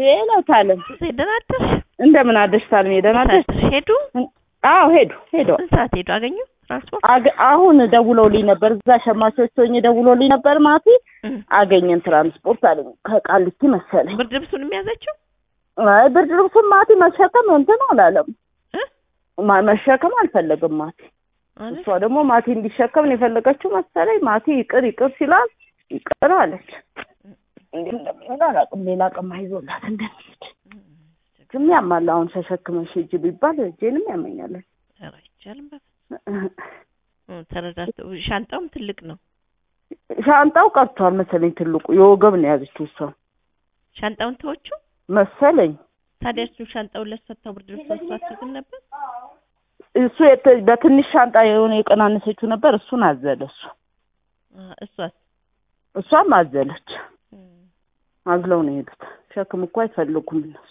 ሌላው ታለም ደህና አደርሽ? እንደምን አደርሽ ታለም? ደህና አደርሽ? አደርሽ? ሄዱ? አዎ ሄዱ ሄደዋል። ስንት ሰዓት ሄዱ? አገኙ ትራንስፖርት? አገ- አሁን ደውለውልኝ ነበር። እዛ ሸማቾች ሆኜ ደውለውልኝ ነበር። ማቲ እም። አገኘን ትራንስፖርት አለኝ ከቃሊቲ መሰለኝ። ብርድ ልብሱን የሚያዘችው አይ ብርድ ልብሱን ማቲ መሸከም እንትን አላለም። እ? ማ- መሸከም አልፈለግም ማቲ። አይደል? እሷ ደግሞ ማቲ እንዲሸከም ነው የፈለገችው መሰለኝ። ማቲ ይቅር ይቅር ሲላል ይቅር አለች። እንዴ እንደሚሆን አላውቅም። ሌላ ቀን ይዞላት እንደሚሄድ ግን ያማል። አሁን ተሸክመሽ ሂጂ ቢባል እጄንም ያመኛለን። ኧረ አይቻልም። በቃ እ፣ ተረዳድተው ሻንጣውም ትልቅ ነው። ሻንጣው ቀርቷል መሰለኝ። ትልቁ የወገብ ነው የያዘችው እሷ ሻንጣውን ተወቹ መሰለኝ። ታዲያ እሱ ሻንጣውን ለሰታው ብርድ ልብስ እሷ አትይዝም ነበር? እሱ የተ- በትንሽ ሻንጣ የሆነ የቀናነሰችው ነበር። እሱን አዘለ እሱ አ፣ እሷስ እሷም አዘለች። እም፣ አዝለው ነው የሄዱት። ሸክም እኮ አይፈልጉም እነሱ።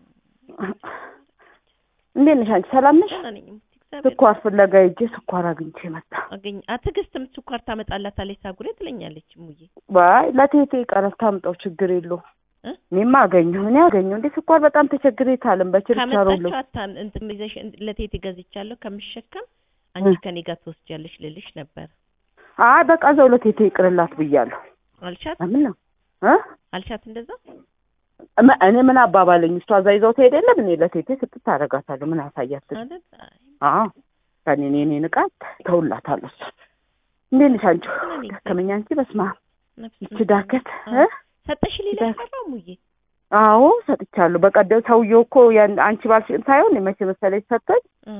እንዴት ነሽ አንቺ? ሰላም ነሽ? ደህና ነኝ። ሙት እግዚአብሔር ስኳር ፍለጋ ሄጄ ስኳር አግኝቼ መጣ። አገኝ አትግስትም ስኳር ታመጣላታለች ሳጉሬ ትለኛለች ሙዬ ዋይ ለቴቴ ቀረብ ታምጣው ችግር የለውም። እ? እኔማ አገኘሁ እኔ አገኘሁ እንዴ ስኳር በጣም ተቸግሬ ታለም በችርቻሮ ካመጣችሁ አታን እንትን ይዘሽ ለቴቴ ገዝቻለሁ ከምሸከም አንቺ ከኔ ጋር ትወስጃለሽ ልልሽ ነበር አይ በቃ ዘው ለቴቴ ይቅርላት ብያለሁ። አልሻት ለምን ነው እ አልሻት እንደዛ እመ- እኔ ምን አባባለኝ እሷ እዛ ይዘው ትሄድ የለም እኔ ለቴቴ ስጥት አደርጋታለሁ ምን አሳያት አይደል አይ፣ አዎ ከኔ እኔ እኔ ንቃት ተውላታለሁ እሷ እንዴት ነሽ አንቺ እኔ ደከመኝ አንቺ በስመ አብ ነፍስ ይቺ ዳከት እ ሰጠሽ ሌላ ዳክ- ቀረው ሙዬ አዎ ሰጥቻለሁ በቀደም ሰውዬው እኮ ያን አንቺ ባልሽን ሳይሆን መቼ መሰለሽ ሰጠኝ እ፣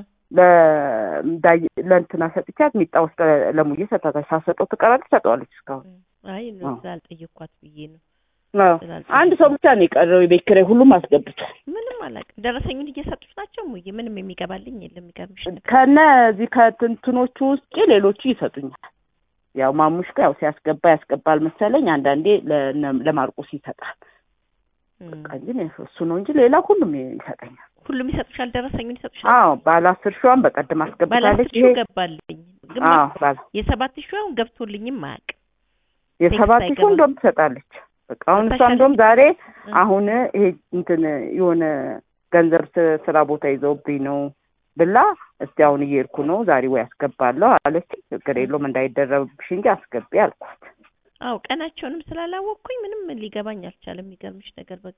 ለዳይ ለእንትና ሰጥቻት ሚጣ ውስጥ ለሙዬ ሰጣታች ሳሰጠው ትቀራለች ሰጠዋለች እስካሁን እ፣ አይ ነው አዎ። ስላልጠየኳት ብዬ ነው አዎ። ስላልጠየኳት። አንድ ሰው ብቻ ነው የቀረው የቤት ኪራይ ሁሉም አስገብቷል ምንም አላውቅም ደረሰኙን እየሰጡሽ ናቸው ሙዬ ምንም የሚገባልኝ የለም የሚገርምሽ ነገር ከነ እዚህ ከትንትኖቹ ውስጥ ሌሎቹ ይሰጡኛል ያው ማሙሽ ጋር ያው ሲያስገባ ያስገባል መሰለኝ አንዳንዴ ለነ- ለማርቆስ ይሰጣል እም፣ በቃ እንጂ እኔ እሱ ነው እንጂ ሌላ ሁሉም ይሰጠኛል ሁሉም ይሰጡሻል ደረሰኙን ይሰጡሻል አዎ ባለ አስር ሺዋን በቀደም ባለ አስገብታለች አስር ይሄ ሺው ገባልኝ ግን አዎ ባለ የሰባት ሺው አሁን ገብቶልኝም አያውቅም የሰባት ቴክስት ሺው እንደውም ትሰጣለች በቃ አሁን እሷ ሰጥታሻለች? እንደውም ዛሬ እ፣ አሁን ይሄ እንትን የሆነ ገንዘብ ስ- ስራ ቦታ ይዘውብኝ ነው ብላ እስቲ አሁን እየሄድኩ ነው ዛሬ ወይ አስገባለሁ አለች። ችግር የለውም እንዳይደረብሽ እንጂ አስገቢ አልኳት። አዎ ቀናቸውንም ስላላወቅኩኝ ምንም ሊገባኝ አልቻለም። የሚገርምሽ ነገር በቃ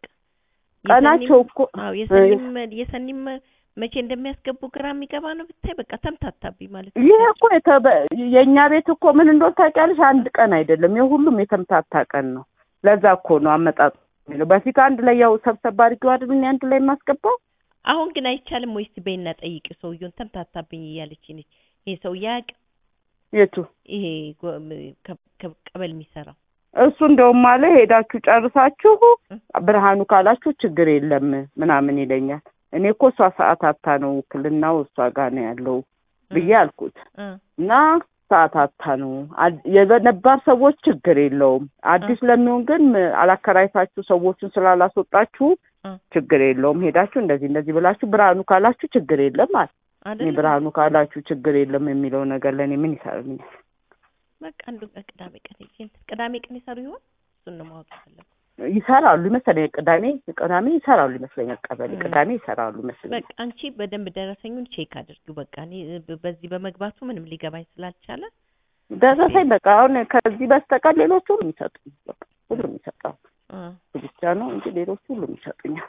ቀናቸው እኮ አዎ የሰኒም የሰኒም መቼ እንደሚያስገቡ ግራ የሚገባ ነው ብታይ በቃ ተምታታብኝ ማለት ነው። ይሄ እኮ የተበ- የእኛ ቤት እኮ ምን እንደሆነ ታውቂያለሽ? አንድ ቀን አይደለም የሁሉም የተምታታ ቀን ነው። ለዛ እኮ ነው አመጣጡ የሚለው። በፊት አንድ ላይ ያው ሰብሰብ አድርጌው አይደል እኔ አንድ ላይ የማስገባው አሁን ግን አይቻልም ወይስ በይና ጠይቂው ሰውየውን ተምታታብኝ እያለች ነች። ይሄ ሰውዬ አያውቅም የቱ ይሄ ጎ- ም- ከ- ከ- ቀበል የሚሰራው እሱ እንደውም አለ ሄዳችሁ ጨርሳችሁ ብርሃኑ ካላችሁ ችግር የለም ምናምን ይለኛል። እኔ እኮ እሷ ሰዓት አታ ነው ውክልናው እሷ ጋር ነው ያለው ብዬ አልኩት እ፣ እና ሰዓት አታ ነው አድ- የነባር ሰዎች ችግር የለውም። አዲስ ለሚሆን ግን ም- አላከራይታችሁ ሰዎቹን ስላላስወጣችሁ እ፣ ችግር የለውም። ሄዳችሁ እንደዚህ እንደዚህ ብላችሁ ብርሃኑ ካላችሁ ችግር የለም አለ። እኔ አይደለም ብርሃኑ ካላችሁ ችግር የለም የሚለው ነገር ለእኔ ምን ይሰራልኛል? በቃ አንዱ ቀን ቅዳሜ ቀን ሄጄ እንትን ቅዳሜ ቀን ይሰሩ ይሆን እሱን ነው ማወቅ የፈለኩት። ይሰራሉ ይመስለኛል። ቅዳሜ ቅዳሜ ይሰራሉ ይመስለኛል። ቀበሌ እ። ቅዳሜ ይሰራሉ ይመስለኛል። በቃ አንቺ በደንብ ደረሰኙን ቼክ አድርጊው። በቃ እኔ በ- በዚህ በመግባቱ ምንም ሊገባኝ ስላልቻለ ደረሰኝ በቃ አሁን ከዚህ በስተቀር ሌሎቹ ሁሉም ይሰጡኝ። በቃ ሁሉም ይሰጣሉ። እ፣ እሱ ብቻ ነው እንጂ ሌሎቹ ሁሉም ይሰጡኛል።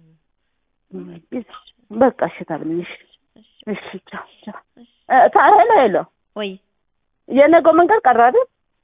እ፣ በቃ እሺ ታብልኝ። እሺ እሺ፣ እሺ ቻው ቻው። እሺ። እ፣ ታ- ሄሎ ሄሎ ወይ የነገው መንገድ ቀረ አይደል?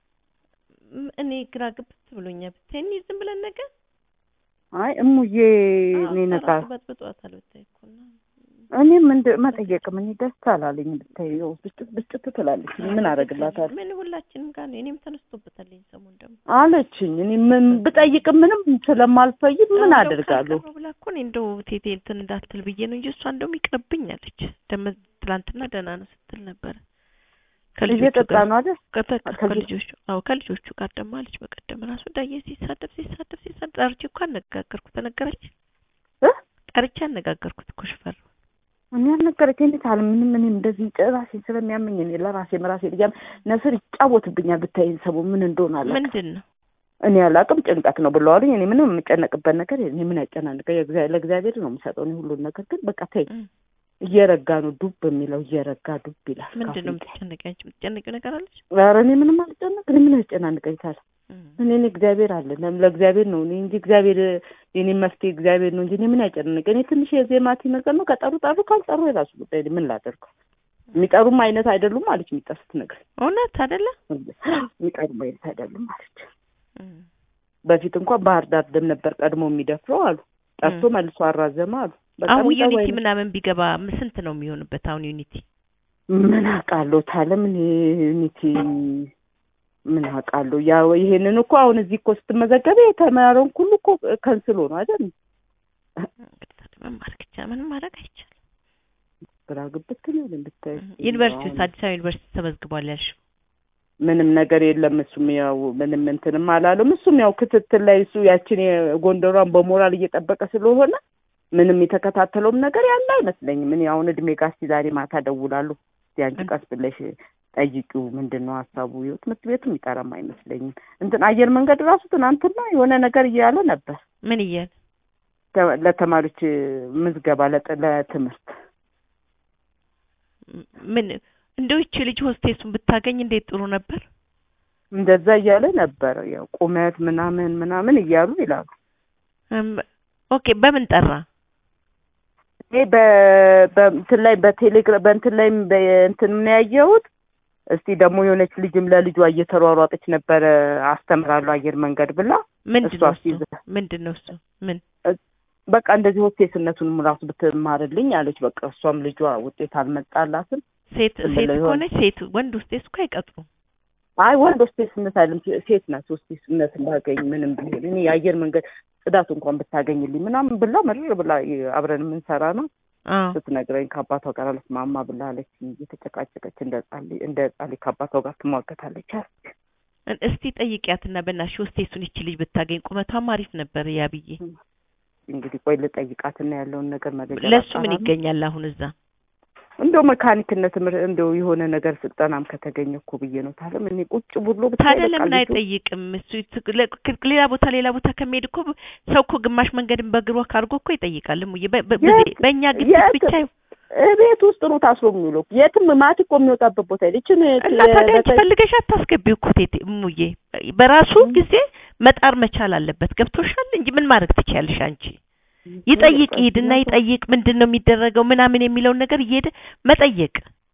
ም- እኔ ግራ ግብት ብሎኛል። ብታይ እኔ ዝም ብለን ነገር አይ እሙዬ አዎ፣ እኔ ነጋ እራሱ በጥብጧታል ብታይ እኮ እና እኔም እንደ መጠየቅም እኔ ደስ አላለኝ። ብታይ ያው ብስጭት ብስጭት ትላለች። እኔ ምን አደርግላታለሁ ምን ሁላችንም ጋር ነው። እኔም ተነስቶበታል ይሄን ሰሞን ደግሞ አለችኝ። እኔ ምን ብጠይቅም ምንም ስለማልፈይድ ምን እንደው አደርጋለሁ? ካልቀረው ብላ እኮ እኔ እንደው ቴቴ እንትን እንዳትል ብዬ ነው እንጂ እሷ እንደውም ይቅርብኝ አለች። ደመ ትላንትና ደህና ነው ስትል ነበረ ከልጆቹ እየጠጣ ጋር ነው አይደል? ከተ- ከልጆ- ከልጆቹ አዎ ከልጆቹ ጋር ደግሞ አለች። በቀደም ራሱ ዳዬ ሲሳደብ ሲሳደብ ሲሳደብ ጠርቼ እኮ አነጋገርኩት። ተነገረች እ? ጠርቼ አነጋገርኩት እኮ ሽፈር እኔ አልነገረችኝ። እንዴት አለ ምንም እኔ እንደዚህ ራሴን ስለሚያመኝ እኔ ለራሴ ራሴ ልጅ ነስር ይጫወትብኛል። ብታይ ሰቡ ምን እንደሆነ አለ ምንድን ነው እኔ አላቅም ጭንቀት ነው ብለዋሉኝ። እኔ ምንም የምጨነቅበት ነገር የለም። እኔ ምን ያጨናንቀ ለእግዚአብሔር ነው የምሰጠው እኔ ሁሉን ነገር ግን በቃ ተይ እም። እየረጋ ነው ዱብ የሚለው እየረጋ ዱብ ይላል። ምንድን ነው ካፍንጫ። የምትጨነቂው? አንቺ የምትጨነቂው ነገር አለች? ኧረ እኔ ምንም አልጨነቅ እኔ ምን ያጨናንቀኝ ታዲያ እም። እኔ እኔ እግዚአብሔር አለ ለም- ለእግዚአብሔር ነው እኔ እንጂ እግዚአብሔር የኔ መፍትሄ እግዚአብሔር ነው እንጂ እኔ ምን ያጨናንቀኝ እኔ ትንሽ የዜማቲ ነገር ነው ከጠሩ ጠሩ ካልጠሩ የራሱ ጉዳይ እኔ ምን ላደርገው የሚጠሩም አይነት አይደሉም አለች የሚጠሩት ነገር እውነት አይደለ? የሚጠሩም አይነት አይደሉም አለች እም። በፊት እንኳን ባህር ዳር ደም ነበር ቀድሞ የሚደፍረው አሉ ጠርቶ እም። መልሶ አራዘመ አሉ በቃ አሁን የሚጠሩ ዩኒቲ አይነት- ምናምን ቢገባ ም- ስንት ነው የሚሆንበት? አሁን ዩኒቲ ምን አውቃለሁ ታለ ምን ዩኒቲ ምን አውቃለሁ ያው ይሄንን እኮ አሁን እዚህ እኮ ስትመዘገበ የተማረውን ሁሉ እኮ ከንስሎ ነው አይደል እንግዲህ ታዲያ ምን ማድረግ ይቻላል? ምንም ማድረግ አይቻልም። ግራ ግብት ነው ብታይ ዩኒቨርሲቲ ውስጥ አዲስ አበባ ዩኒቨርሲቲ ተመዝግቧል ያልሽው ምንም ነገር የለም እሱም ያው ምንም እንትንም አላለም እሱም ያው ክትትል ላይ እሱ ያችን የጎንደሯን በሞራል እየጠበቀ ስለሆነ ምንም የተከታተለውም ነገር ያለ አይመስለኝም እኔ አሁን እድሜ ጋር እስኪ ዛሬ ማታ እደውላለሁ እስኪ አንቺ ቀስ ብለሽ ጠይቂው ምንድን ነው ሀሳቡ ይኸው ትምህርት ቤቱ የሚጠራም አይመስለኝም እንትን አየር መንገድ ራሱ ትናንትና የሆነ ነገር እያለ ነበር ምን እያለ ተ- ለተማሪዎች ምዝገባ ለጥ- ለትምህርት ም- ምን እንደው ይቺ ልጅ ሆስቴሱን ብታገኝ እንዴት ጥሩ ነበር። እንደዛ እያለ ነበር ያው ቁመት ምናምን ምናምን እያሉ ይላሉ እም፣ ኦኬ በምን ጠራ? እኔ በ- በእንትን ላይ በቴሌግራም በእንትን ላይ በእንትን ምን ያየሁት እስቲ ደግሞ የሆነች ልጅም ለልጇ እየተሯሯጠች ነበረ አስተምራለሁ አየር መንገድ ብላ ምንድን እሷ ነው እሱ? ሲይዝ- ምንድን ነው እሱ? ምን በቃ እንደዚህ ሆስቴስነቱንም ራሱ ብትማርልኝ አለች። በቃ እሷም ልጇ ውጤት አልመጣላትም። ሴት ዝም ሴት ብለው ይሆን? ከሆነች ሴት ወንድ ሆስቴስ እኮ አይቀጥሩም። አይ ወንድ ሆስቴስነት አይደለም ሴት ናት ሆስቴስነት ባገኝ ምንም ቢሆን እኔ የአየር መንገድ ጽዳት እንኳን ብታገኝልኝ ምናምን ብላ መርር ብላ አብረን የምንሰራ ነው አዎ ስትነግረኝ ከአባቷ ጋር አልስማማ ብላ አለች። እየተጨቃጨቀች እንደ ጻሊ እንደ ጻሊ ከአባቷ ጋር ትሟገታለች። አለች። እን- እስቲ ጠይቂያትና በእናትሽ ሆስቴሱን ይቺ ልጅ ብታገኝ ቁመቷም አሪፍ ነበር ያ ብዬ እንግዲህ ቆይ ልጠይቃትና ያለውን ነገር መረጃ ለሱ ምን ላጣራ ነው። ይገኛል አሁን እዛ? እንደው መካኒክነት ትምህርት እንደው የሆነ ነገር ስልጠናም ከተገኘ እኮ ብዬ ነው። ታለም እኔ ቁጭ ብሎ ብታይ ታዲያ በቃ ለምን ልጁ- አይጠይቅም? እሱ ት- ለ- ክ- ሌላ ቦታ ሌላ ቦታ ከሚሄድ እኮ ሰው እኮ ግማሽ መንገድን በእግሩ አድርጎ እኮ ይጠይቃል። እሙዬ በ- በ- የት- በዚህ- በእኛ ግቢት የት- ብቻ ይሁን ቤት ውስጥ ነው ታስሮ የሚውለው። የትም ማት እኮ የሚወጣበት ቦታ የለ። ይችን እና ታዲያ አንቺ ፈልገሽ አታስገቢው እኮ ቴቴ እሙዬ። በራሱ ጊዜ መጣር መቻል አለበት። ገብቶሻል እንጂ ምን ማድረግ ትችያለሽ አንቺ? ይጠይቅ ይሄድና ይጠይቅ ምንድን ነው የሚደረገው ምናምን የሚለውን ነገር እየሄደ መጠየቅ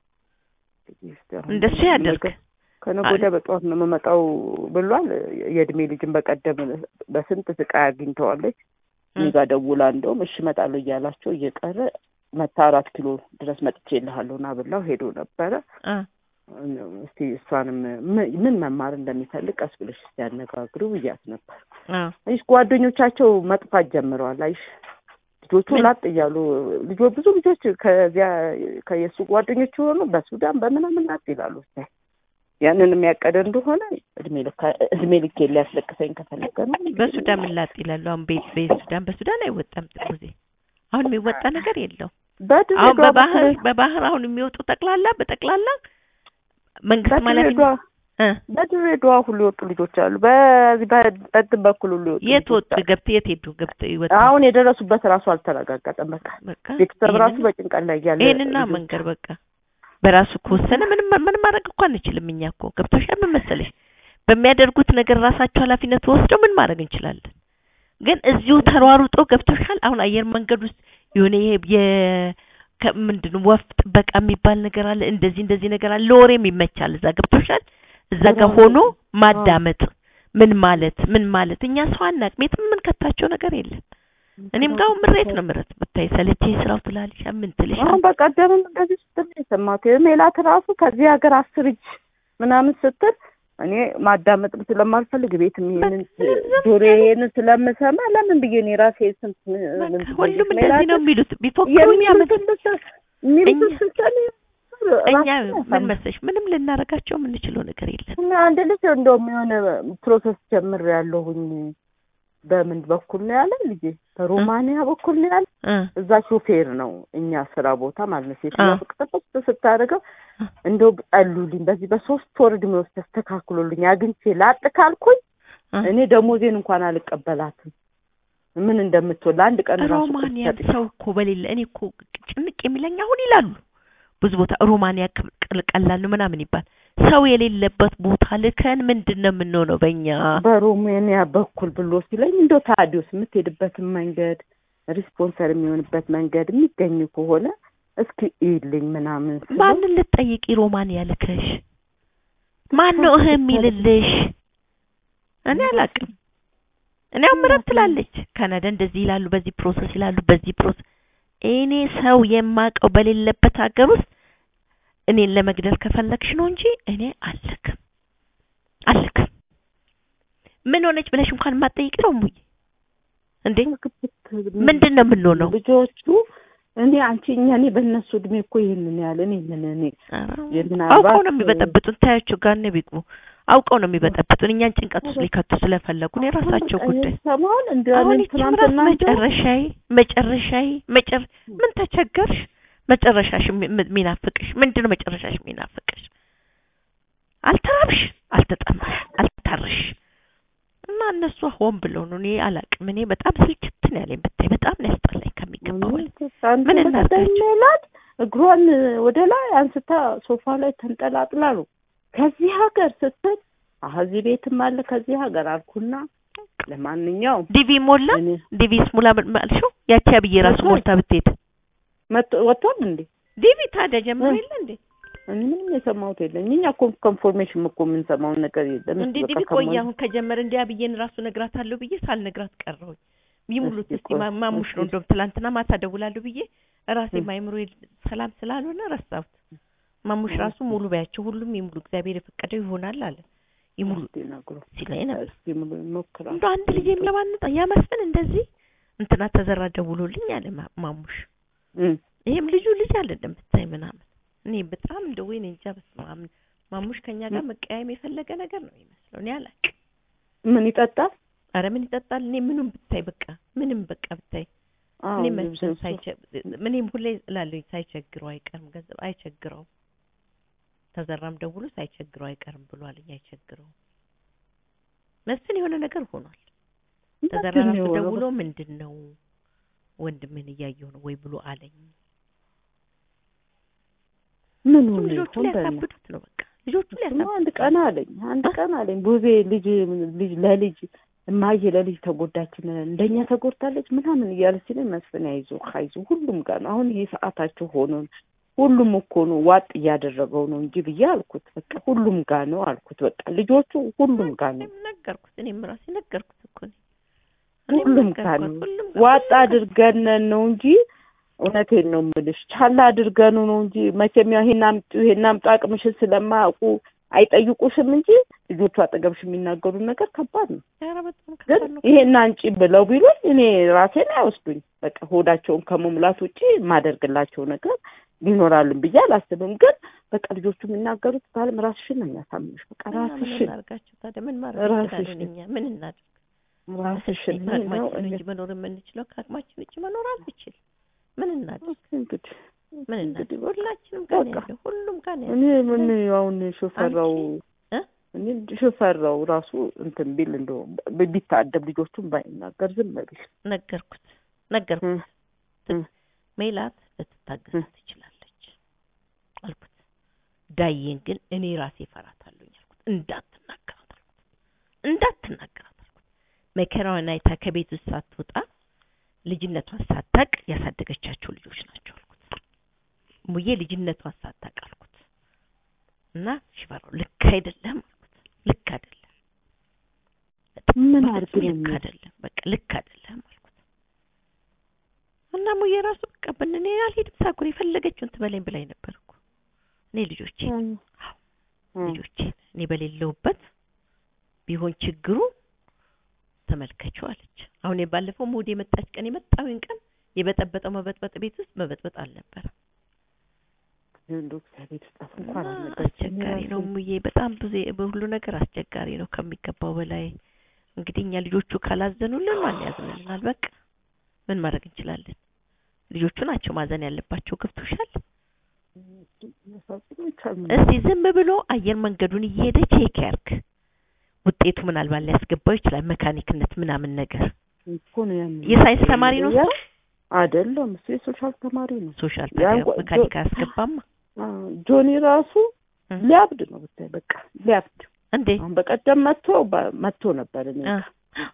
እንደሱ ያደርግ። ከነገ ወዲያ በጠዋት ነው የምመጣው ብሏል። የእድሜ ልጅን በቀደም በስንት ስቃይ አግኝተዋለች። እኔ ጋ ደውላ እንደውም እሺ እመጣለሁ እያላቸው እየቀረ መታ አራት ኪሎ ድረስ መጥቼ እልሃለሁ ና ብላው ሄዶ ነበረ። አ እስቲ እሷንም ምን- ምን መማር እንደሚፈልግ ቀስ ብለሽ እስቲ ያነጋግሩ ብያት ነበር። አ አይሽ ጓደኞቻቸው መጥፋት ጀምረዋል። አይሽ ልጆቹ ምን? ላጥ እያሉ ልጆች ብዙ ልጆች ከዚያ ከየሱ ጓደኞች የሆኑ በሱዳን በምናምን ላጥ ይላሉ። ስታይ ያንን የሚያቀደ እንደሆነ እድሜ ልካ እድሜ ልኬ ሊያስለቅሰኝ ከፈለገ ነው። በሱዳን ምን ላጥ ይላሉ። አሁን ቤት በሱዳን በሱዳን አይወጣም ጊዜ አሁን የሚወጣ ነገር የለው። አሁን በድሬዳዋ በባህር በኩል- በባህር አሁን የሚወጡ ጠቅላላ በጠቅላላ መንግስት ማለት በድሬዳዋ እ በድሬዳዋ ሁሉ የወጡ ልጆች አሉ። በዚህ በእንትን በኩል ሁሉ የወጡ የት ልጆች ወጡ አሉ። ገብተው የት ሄዱ ገብተው ይወጡ አሁን የደረሱበት ራሱ አልተረጋገጠም። በቃ በቃ ቤተሰብ ራሱ ይሄንን- በጭንቀት ላይ ያለ ይሄንና ልጆች መንገር በቃ በራሱ ከወሰነ ምንም ምንም ማድረግ እኮ አንችልም። እኛ እኮ ገብቶሻል። ምን መሰለሽ በሚያደርጉት ነገር ራሳቸው ኃላፊነት ወስደው ምን ማድረግ እንችላለን። ግን እዚሁ ተሯሩጦ ገብቶሻል። አሁን አየር መንገድ ውስጥ የሆነ ይሄ የ ከ- ምንድን ነው ወፍ ጥበቃ የሚባል ነገር አለ። እንደዚህ እንደዚህ ነገር አለ። ለወሬም ይመቻል። እዛ ገብቶሻል። እዛ ጋር ሆኖ ማዳመጥ ምን ማለት ምን ማለት እኛ ሰው አናውቅም። የትም የምንከታቸው ነገር የለም። እኔም ጋር አሁን ምሬት ነው ምሬት ብታይ ሰለቼ ስራው ትላለሽ ምን ትልሽ አሁን በቀደምም እንደዚህ ስትል ነው የሰማሁት። ሜላት ራሱ ከዚህ ሀገር አስር እጅ ምናምን ስትል እኔ ማዳመጥም ስለማልፈልግ ቤት ይሄንን ጆሮዬን ስለምሰማ ለምን ብዬ እኔ ራሴ ስንት ምን ሁሉም እንደዚህ ነው የሚሉት። ቢፎክሩ እኛ ምን የሚሉትን ስትል እኛ ራሴን ምን ያሳምናል። መሰለሽ ምንም ልናረጋቸው የምንችለው ነገር የለም። እና አንድ ልጅ እንደውም የሆነ ፕሮሰስ ጀምር ያለሁኝ በምን በኩል ነው ያለ ልጄ በሮማንያ በኩል ነው ያለ እ እዛ ሾፌር ነው እኛ ስራ ቦታ ማለት ነው። ሴትዮዋ አ። ፍቅጥፍጥ ስታደርገው እንደው ጸሉልኝ በዚህ በሶስት ወር እድሜ ውስጥ ተስተካክሎልኝ አግኝቼ ላጥ ካልኩኝ እ? እኔ ደሞዜን እንኳን አልቀበላትም። ምን እንደምትወል ለአንድ ቀን ራሱ ሮማንያ ቁጭ ሰው እኮ በሌለ እኔ እኮ ጭንቅ የሚለኝ አሁን ይላሉ ብዙ ቦታ ሮማንያ ቅ- ቅል- ቀላል ነው ምናምን ይባል ሰው የሌለበት ቦታ ልከን ምንድን ነው የምንሆነው በእኛ በሮሜኒያ በኩል ብሎ ሲለኝ እንደው ታዲዮስ የምትሄድበትን መንገድ ሪስፖንሰር የሚሆንበት መንገድ የሚገኝ ከሆነ እስኪ ይልኝ ምናምን ስለው ማንን ልትጠይቂ ሮማንያ ልከሽ ማን ነው እህ የሚልልሽ እኔ አላውቅም እኔ አሁን ምረት ትላለች ካናዳ እንደዚህ ይላሉ በዚህ ፕሮሰስ ይላሉ በዚህ ፕሮሰስ እኔ ሰው የማውቀው በሌለበት ሀገር ውስጥ እኔን ለመግደል ከፈለግሽ ነው እንጂ እኔ አልክም አልክም ምን ሆነች ብለሽ እንኳን የማትጠይቂ ነው ሙዬ እንዴ ምንድን ነው የምንሆነው ልጆቹ እኔ አንቺ እኛ እኔ በእነሱ እድሜ እኮ ይህንን ያለ እኔ ምን እኔ ምናልባት- አውቀው ነው የሚበጠብጡን ታያቸው ጋር ነው ቢግቡ አውቀው ነው የሚበጠብጡን እኛን ጭንቀት ውስጥ ሊከቱ ስለፈለጉ ነው የራሳቸው ጉዳይ ሰሞን እንደ አሁን እኔም ይቺ ምራት ትናንትና እንደው መጨረሻዬ መጨረሻዬ መጨረ ምን ተቸገርሽ መጨረሻሽ የሚ- የሚናፍቅሽ ምንድን ነው መጨረሻሽ የሚናፍቅሽ አልተራብሽ አልተጠማሽ አልታረሽ እና እነሱ ሆን ብለው ነው እኔ አላቅም እኔ በጣም ስልችት ነው ያለኝ ብታይ በጣም ነው ያስጠላኝ ከሚገባው በላይ አንተ ምን በቀደም እናድርጋቸው? ሜላት እግሯን ወደ ላይ አንስታ ሶፋ ላይ ተንጠላጥላ ነው ከዚህ ሀገር ስትል አህ እዚህ ቤትም አለ ከዚህ ሀገር አልኩና ለማንኛውም ዲቪ ሞላ እኔ ዲቪ ስሙላ አልሽው ያቺ አብዬ ራሱ ወጥቷል። ሞልታ ብትሄድ መጥ ወጥቷል እንዴ ዲቪ ታዲያ ጀምሮ እ? የለ እንዴ እኔ ምንም የሰማሁት የለም እኛ እኮ ኮንፎርሜሽን እኮ የምንሰማውን ነገር የለም እንዴ እሱ ዲቪ በቃ ቆይ ከመሆኑ- አሁን ከጀመረ እንዲያ ብዬን ራሱ ነግራታለሁ ብዬ ሳልነግራት ቀረሁኝ። ይሙሉት እስኪ እስቲ ቆይ፣ ማ- ማሙሽ ነው እስኪ። እንደውም ትላንትና ማታ ደውላለሁ ብዬ ራሴ እ። ማይምሮ ሰላም ስላልሆነ ረሳሁት። ማሙሽ ራሱ ሙሉ በያቸው ሁሉም ይሙሉ እግዚአብሔር የፈቀደው ይሆናል አለ። ይሙሉ እስኪ ነግሮ ሲለኝ ነበር። እስኪ ሙሉ እንሞክራለን እንደ አንድ ልጄም ለማንጣ ያ መስፍን እንደዚህ እንትና ተዘራ ደውሎልኝ አለ ማ- ማሙሽ እም። ይሄም ልጁ ልጅ አይደለም ብታይ ምናምን እኔ በጣም እንደ ወይኔ እንጃ በስመ አብ ማሙሽ ከኛ ጋር መቀያየም የፈለገ ነገር ነው የሚመስለው እኔ አላውቅም ምን ይጠጣል አረ ምን ይጠጣል እኔ ምኑም ብታይ በቃ ምንም በቃ ብታይ አዎ እኔ ልብስ መስፍን እሱ- ሳይቸ እኔም ሁሌ እላለሁኝ ሳይቸግረው አይቀርም ገንዘብ አይቸግረውም ተዘራም ደውሎ ሳይቸግረው አይቀርም ብሏልኝ አይቸግረውም መስፍን የሆነ ነገር ሆኗል ተዘራ ምንድን ነው ራሱ የሆነው? ደውሎ ምንድን ነው ወንድምን እያየሁ ነው ወይ ብሎ አለኝ ምን እሱም ሆነ ልጆቹ ይሆን በእናትህ? ሊያሳብዱት ነው በቃ ልጆቹ እሱማ አንድ ሊያሳብዱት ቀን አለኝ አንድ ቀን አለኝ ቡዜ ልጅ ልጅ ለልጅ እማዬ ለልጅ ተጎዳችን እንደኛ ተጎድታለች ምናምን እያለ ሲለኝ መስፍን አይዞ አይዞ ሁሉም ጋር ነው አሁን ይሄ ሰዓታቸው ሆኖ ነው ሁሉም እኮ ነው ዋጥ እያደረገው ነው እንጂ ብዬ አልኩት በቃ ሁሉም ጋር ነው አልኩት በቃ ልጆቹ ሁሉም ጋር ነው እኔም ነገርኩት እኔም ራሴ ነገርኩት እኮ እኔ እኔም ሁሉም ጋር ነገርኳት፣ ነው ሁሉም ጋር ዋጥ ሁሉም ጋር አድርገን ነው እንጂ እውነቴን ነው የምልሽ ቻላ አድርገኑ ነው እንጂ መቼም ያው ይሄን አምጡ ይሄን አምጡ አቅምሽን ስለማያውቁ አይጠይቁሽም እንጂ ልጆቹ አጠገብሽ የሚናገሩ ነገር ከባድ ነው ኧረ በጣም ግን ከባድ ነው። ይሄን አንጪ ብለው ቢሉኝ እኔ ራሴን አይወስዱኝ በቃ ሆዳቸውን ከመሙላት ውጪ የማደርግላቸው ነገር ሊኖራልን ብዬ አላስብም ግን በቃ ልጆቹ የሚናገሩት ባለም ራስሽን ነው የሚያሳምንሽ በቃ እና ምን ራስሽን እናድርጋቸው ታዲያ ምን ማድረግ ራስሽን። እንችላለን እኛ ምን እናድርግ ራስሽን እስኪ ነው ከአቅማችን ውጭ መኖር የምንችለው ከአቅማችን ውጭ መኖር አንችል ምን እናድርግ እንግዲህ ምን እንግዲህ እናድርግ በቃ ሁላችንም ጋር ነው በቃ። ያለው ሁሉም ጋር ነው እኔ ያለው ምን አሁን ሾፈራው እ? እኔ ሾፈራው ራሱ እንትን ቢል እንደው ብ- ቢታደብ ልጆቹን ባይናገር ዝም ቢል ነገርኩት ነገርኩት እ፣ እ። ሜላት ልትታገስ ትችላለች አልኩት ዳዬን ግን እኔ ራሴ እፈራታለሁ አልኩት እንዳትናገራት አልኩት እንዳትናገራት አልኩት መከራዋን አይታ ከቤት ውስጥ ሳትወጣ ልጅነቷን ሳታቅ ያሳደገቻቸው ልጆች ናቸው አልኩት ሙዬ ልጅነቷን ሳታቅ አልኩት እና ሽፈራው ልክ አይደለም አልኩት ልክ አይደለም ምን በፍጹም አድርግ ነው ልክ የሚል? አይደለም በቃ ልክ አይደለም አልኩት እና ሙዬ ራሱ በቃ ብን እኔ አልሄድም ሳኩር የፈለገችውን ትበለኝ ብላኝ ነበር እኮ እኔ ልጆቼ እ፣ እ። ልጆቼ እኔ በሌለውበት ቢሆን ችግሩ ተመልከችው አለች። አሁን ባለፈው ሙድ የመጣች ቀን የመጣውን ቀን የበጠበጠው መበጥበጥ ቤት ውስጥ መበጥበጥ አልነበረም። እንደው እግዚአብሔር ይስጣት እንኳን እና አልነገረችኝም አስቸጋሪ ነው ራሱ። ሙዬ፣ በጣም ብዙ በሁሉ ነገር አስቸጋሪ ነው ከሚገባው በላይ። እንግዲህ እኛ ልጆቹ ካላዘኑልን ማን ያዝንልናል? በቃ ምን ማድረግ እንችላለን? ልጆቹ ናቸው ማዘን ያለባቸው። ገብቶሻል? መሳሰሉ ይቻላል። እስቲ ዝም ብሎ አየር መንገዱን እየሄደ ቼክ ያርግ። ውጤቱ ምናልባት ሊያስገባው ይችላል። መካኒክነት ምናምን ነገር እኮ ነው ያን የሳይንስ ተማሪ ነው እሱ። አይደለም እሱ የሶሻል ተማሪ ነው። ሶሻል ያ ታዲያ እንኳ- መካኒክ ጆ- አያስገባማ አ፣ ጆኒ ራሱ እ። ሊያብድ ነው ብታይ በቃ ሊያብድ እንዴ አሁን በቀደም መጥቶ በ- መጥቶ ነበር እኔ አ፣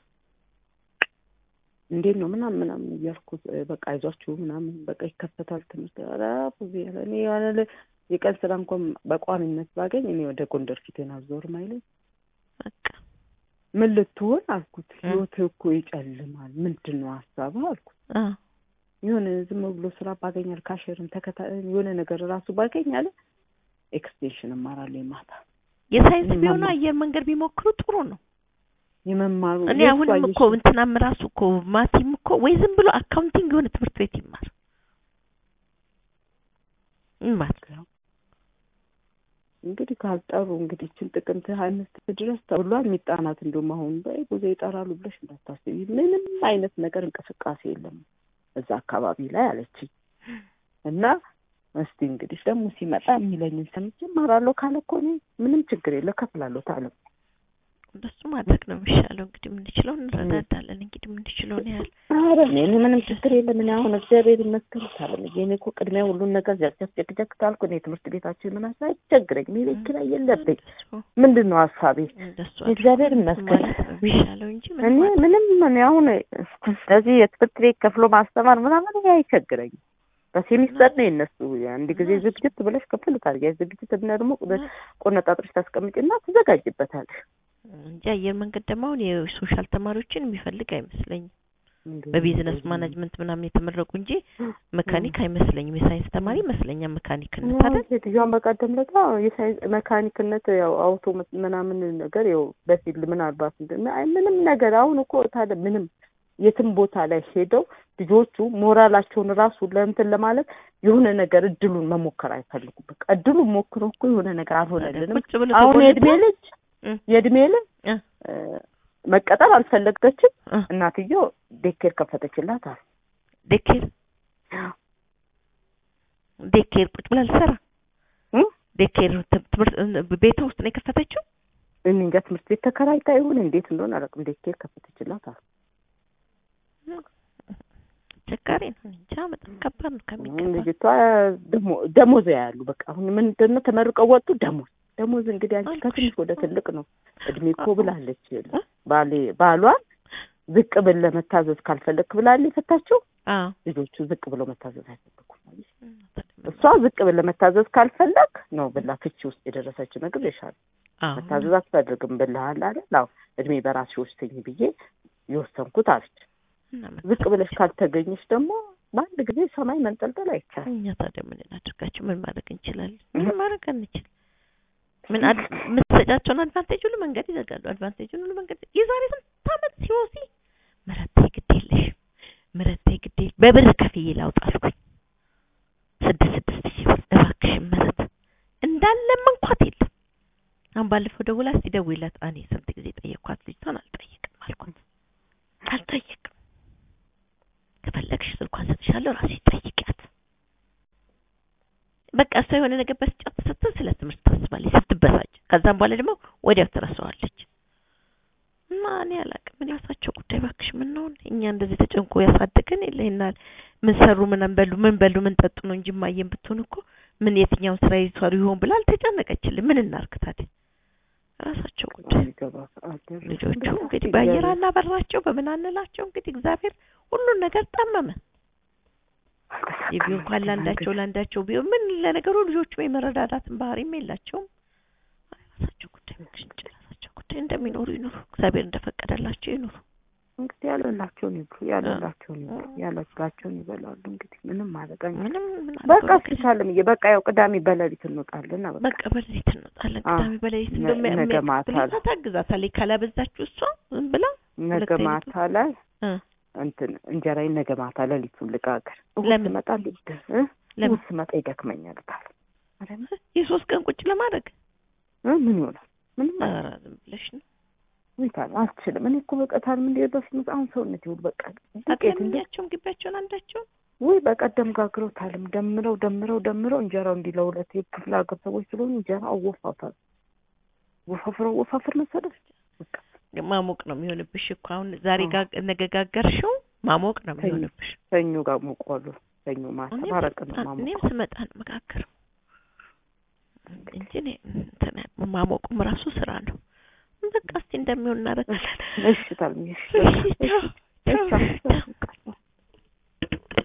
እንዴት ነው ምናምን ምናምን እያልኩ እ፣ በቃ አይዟችሁ ምናምን በቃ ይከፈታል ትምህርት ኧረ ብዙ ያለ እኔ ያለ ለ- የቀን ስራ እንኳን በቋሚነት ባገኝ እኔ ወደ ጎንደር ፊቴን አዞርም አይለኝ በቃ ምን ልትሆን አልኩት እ። ህይወት እኮ ይጨልማል ምንድን ነው ሀሳብህ አልኩት አ፣ የሆነ ዝም ብሎ ስራ ባገኛል ካሸርም ተከታ የሆነ ነገር ራሱ ባገኝ አለ ኤክስቴንሽን እማራለሁ ማታ የሳይንስ እኔ ቢሆኑ ማማ- አየር መንገድ ቢሞክሩ ጥሩ ነው። የመማሩ እኔ የእሱ አሁንም አየሽ- እኮ እንትናም ራሱ እኮ ማቲም እኮ ወይ ዝም ብሎ አካውንቲንግ የሆነ ትምህርት ቤት ይማር ይማር። እንግዲህ ካልጠሩ እንግዲህ ይችን ጥቅምት ሀያ አምስት ድረስ ተብሏል። የሚጣናት እንደውም አሁን በይ ብዙ ይጠራሉ ብለሽ እንዳታስቢ። ምንም አይነት ነገር እንቅስቃሴ የለም እዛ አካባቢ ላይ አለችኝ እና እስቲ እንግዲህ ደግሞ ሲመጣ የሚለኝን ሰምቼ እማራለሁ ካለ እኮ እኔ ምንም ችግር የለ ከፍላለሁ ታለ እንደሱ ማድረግ ነው የሚሻለው። እንግዲህ የምንችለው እንረዳዳለን። እንግዲህ የምንችለው ነው ያህል ኧረ እኔ እኔ ምንም ችግር የለም። እኔ አሁን እግዚአብሔር ይመስገን ታለም እኔ እኮ ቅድሚያ ሁሉን ነገር ዘርጀፍ ጀግጀግ ካልኩ እኔ ትምህርት ቤታችን ምን አሳ አይቸግረኝም። የቤት ኪራይ የለብኝ። እንደሱ ምንድን ነው ሀሳቤ? እንደሱ እግዚአብሔር አድርጎ ይመስገን። ማለት ነው የሚሻለው እንጂ ምን እኔ ማለት ምንም እኔ አሁን ስለዚህ የትምህርት ቤት ከፍሎ ማስተማር ምናምን ይሄ አይቸግረኝም። በሴሚስተር ነው የነሱ አንድ ጊዜ ዝግጅት ብለሽ ክፍል ታርጊያለሽ። ዝግጅት እና ደግሞ ቆነጣጥረሽ ታስቀምጪና ትዘጋጅበታለሽ። እንጂ አየር መንገድ ደግሞ አሁን የሶሻል ተማሪዎችን የሚፈልግ አይመስለኝም። በቢዝነስ ማናጅመንት ምናምን የተመረቁ እንጂ መካኒክ አይመስለኝም። የሳይንስ ተማሪ ይመስለኛል መካኒክነት አይደል? ሴትዮዋን በቀደም ለታ የሳይንስ መካኒክነት ያው አውቶ ምናምን ነገር ያው በፊልድ ምናልባት እንደ- አይ ምንም ነገር አሁን እኮ ታዲያ ምንም የትም ቦታ ላይ ሄደው ልጆቹ ሞራላቸውን ራሱ ለእንትን ለማለት የሆነ ነገር እድሉን መሞከር አይፈልጉም። በቃ እድሉን ሞክሮ እኮ የሆነ ነገር አልሆነልንም። ቁጭ ብሎ አሁን ተጎልቶ- የእድሜ ልጅ እ የእድሜ ልጅ እ እ፣ መቀጠር አልፈለገችም። እ እናትየው ዴኬር ከፈተችላት አሉ። ዴኬር ዴኬር ቁጭ ብላ ልሰራ እ? ዴኬር ት- ትምህርት ቤቷ ውስጥ ነው የከፈተችው። እኔ እንጃ ትምህርት ቤት ተከራይታ ይሁን እንዴት እንደሆነ አላውቅም። ዴኬር ከፈተችላት አሉ። አስቸጋሪ ነው። እኔ እንጃ በጣም ከባድ ነው ከሚገባ ልጅቷ ደሞ- ደሞዝ ያሉ በቃ አሁን ምንድን ነው ተመርቀው ወጡ። ደሞዝ ደሞዝ እንግዲህ አንቺ አልኩሽ ከትንሽ ወደ እኮ። ትልቅ ነው እድሜ እኮ አዎ። ብላለች። እ? ባሌ ባሏን ዝቅ ብል ለመታዘዝ ካልፈለግክ ብላል የፈታችው። አዎ ልጆቹ ዝቅ ብለው መታዘዝ አይፈልጉም። እ፣ እሷ ዝቅ ብል ለመታዘዝ ካልፈለግ ነው ብላ ፍቺ ውስጥ የደረሰችው ነገር ይሻል አዎ መታዘዝ አትፈልግም ብልሃል አለ አዎ እድሜ በራስሽ ወስኝ ብዬ የወሰንኩት አለች። እና ዝቅ ብለሽ ካልተገኘች ደግሞ በአንድ ጊዜ ሰማይ መንጠልጠል አይቻልም። እኛ ታዲያ ምን እናድርጋቸው? ምን ማድረግ እንችላለን? ምን ማድረግ አንችል? ምን አድ- የምትሰጫቸውን አድቫንቴጅ ሁሉ መንገድ ይዘጋሉ። አድቫንቴጅን ሁሉ መንገድ የዛሬ ስንት ዓመት ሲወሲ ምረቴ ግድ የለሽም ምረቴ ግድ የለ በብር ከፍዬ ላውጣ አልኩኝ። ስድስት ስድስት ሺህ ብር እባክሽን ምረት እንዳለ መንኳት የለም። አሁን ባለፈው ደውላ እስቲ ደውይላት። እኔ ስንት ጊዜ ጠየቅኳት ልጅቷን አልጠይቅም አልኳት። አልጠይቅም ከፈለግሽ ስልኳን ሰጥሻለሁ ራስሽ ጠይቂያት። በቃ እሷ የሆነ ነገር በስጫት ስትል ስለ ትምህርት ታስባለች ስትበሳጭ፣ ከዛም በኋላ ደግሞ ወዲያው ትረሳዋለች። እና እኔ አላውቅም እኔ ራሳቸው ጉዳይ እባክሽ ምን ነው እኛ እንደዚህ ተጨንቆ ያሳደገን የለ ይናል ምን ሰሩ ምን በሉ ምን በሉ ምን ጠጡ ነው እንጂ ማየን ብትሆን እኮ ምን የትኛውን ስራ ይሰሩ ይሆን ብላ አልተጨነቀችልን። ምን እናርግ ታዲያ ራሳቸው ጉዳይ ልጆቹ እንግዲህ በአየር አናበራቸው በምን አንላቸው እንግዲህ እግዚአብሔር ሁሉን ነገር ጠመመ። የቢሆን እንኳን ለአንዳቸው ለአንዳቸው ቢሆን ምን ለነገሩ ልጆቹ የመረዳዳትን ባህሪም የላቸውም። ራሳቸው ጉዳይ ምክንጭ ራሳቸው ጉዳይ እንደሚኖሩ ይኖሩ፣ እግዚአብሔር እንደፈቀደላቸው ይኖሩ። እንግዲህ ያለላቸውን ይብሉ፣ ያለላቸውን ይብሉ፣ ያለላቸውን ይበላሉ። እንግዲህ ምንም ማለት አንችልም። ምንም ምን በቃ አድርገው እስኪ ሳለምዬ በቃ ያው ቅዳሜ በሌሊት እንወጣለን። በቃ በቃ በሌሊት እንወጣለን። አዎ። ቅዳሜ በሌሊት ነ- እንደው ነገ ማታ የሚያግዛት ታግዛታለች። ካላበዛችሁ እሷ ዝም ብላ ነገ ሁለት አይነት ማታ ላይ እ እንትን እንጀራዬን ነገ ማታ ሌሊቱን ልጋገር። እሑድ ለምን? ስመጣ ልድ እ? ለምን? እሑድ ስመጣ ይደክመኛል ታል የሶስት ቀን ቁጭ ለማድረግ እ? ምን ይሆናል? ምንም ኧረ ዝም ብለሽ ነው ወይ ታል አልችልም። እኔ እኮ በቃ ታል ምን በፊት አሁን ሰውነት ይሁን በቃ ዱቄት እንደ አትለምኛቸውም ግቢያቸውን አንዳቸውን ወይ በቀደም ጋግረው ታልም ደምረው ደምረው ደምረው እንጀራው እንዲህ ለሁለት የክፍለ ሀገር ሰዎች ስለሆኑ እንጀራ አወፋፋል። ወፋፍረው ወፋፍር መሰለሽ በቃ ማሞቅ ነው የሚሆንብሽ እኮ አሁን ዛሬ አዎ። ጋ ነገ ጋገርሽው ማሞቅ ነው ሰኞ የሚሆንብሽ። ሰኞ ጋር ሞቋሉ። ሰኞ ማታ እኔም ማረቅ ነው ስመጣ- እኔም ማሞቅ። ስመጣ ነው መጋገረው እንጂ እኔ እንትን ማሞቁም ራሱ ስራ ነው። በቃ እስቲ እንደሚሆን እናደርጋለን። እሺ ታልሚ እሺ እሺ ቻው፣ ቻው፣ እሺ ቻው።